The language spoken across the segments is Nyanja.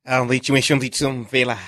Ambitimesho ndithu mvela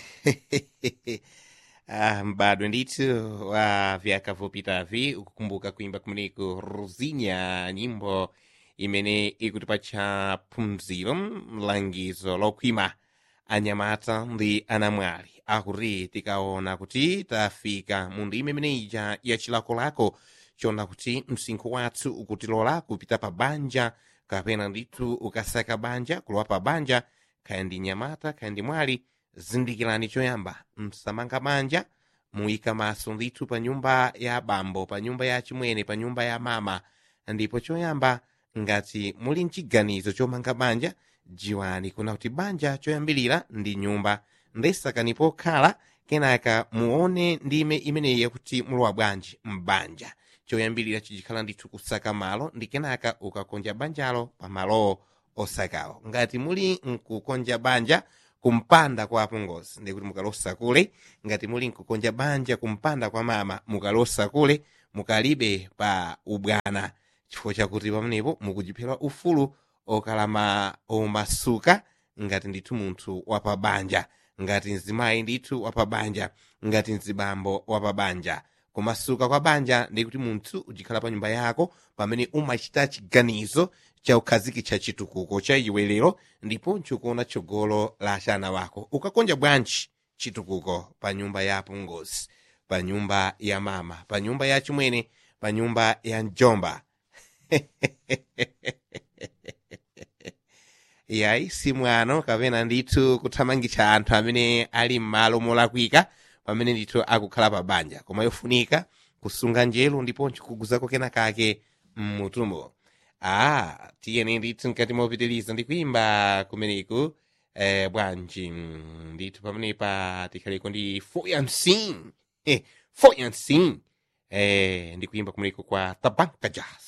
ah, mbadwe ndithu wa vyaka vopitavi ukukumbuka kuimba kumeneko rosinha nyimbo imene ikutipatcha phunziro mlangizo lokhwima anyamata ndi anamwali akuti tikaona kuti tafika mu ndime imeneija ya chilakolako chona kuti msinkhu wathu ukutilola kupita pa banja kapena ndithu ukasaka banja kulowa pa banja khaya ndi nyamata khaya ndi mwali zindikirani choyamba msamanga banja muyika maso ndithu pa nyumba ya bambo pa nyumba ya chimwene pa nyumba ya mama ndipo choyamba ngati muli mchiganizo chomanga banja jiwani kuna kuti banja choyambilira ndi nyumba ndesakani pokhala kenaka muone ndime imeneyi yakuti mulowa bwanji mbanja choyambilira chichikhala ndithu kusaka malo ndi kenaka ukakonja banjalo pa malowo osakawo ngati muli nkukonja banja kumpanda kwa apongozi ndikuti mukalosa kule ngati muli nkukonja banja kumpanda kwa mama mukalosa kule mukalibe pa ubwana chifukwa chakuti pamenepo mukujiphera ufulu okalama omasuka ngati ndithu munthu wapabanja ngati mzimayi ndithu wapabanja ngati mzibambo wapabanja kumasuka kwa banja ndikuti munthu ujikhala pa nyumba yako pamene umachita chiganizo cha ukhazikitsa chitukuko cha iwelero ndiponso kuona tsogolo la achana wako ukakonja bwanji chitukuko pa nyumba ya apongozi pa nyumba ya mama pa nyumba ya chimwene pa nyumba ya mjomba yayi si mwano kapena ndithu kuthamangitsa anthu amene ali m'malo molakwika pamene ndithu akukhala pa banja koma yofunika kusunga njelo ndiponso kuguzako kena kake mmutumo ah tiyeni ndithu mkati mopitiliza ndikuimba kumeneku eh, bwanji mm, ndithu pamenepa tikhaliko ndi foyansin eh, foyansin eh, ndikuimba kumeneku kwa tabanka jazz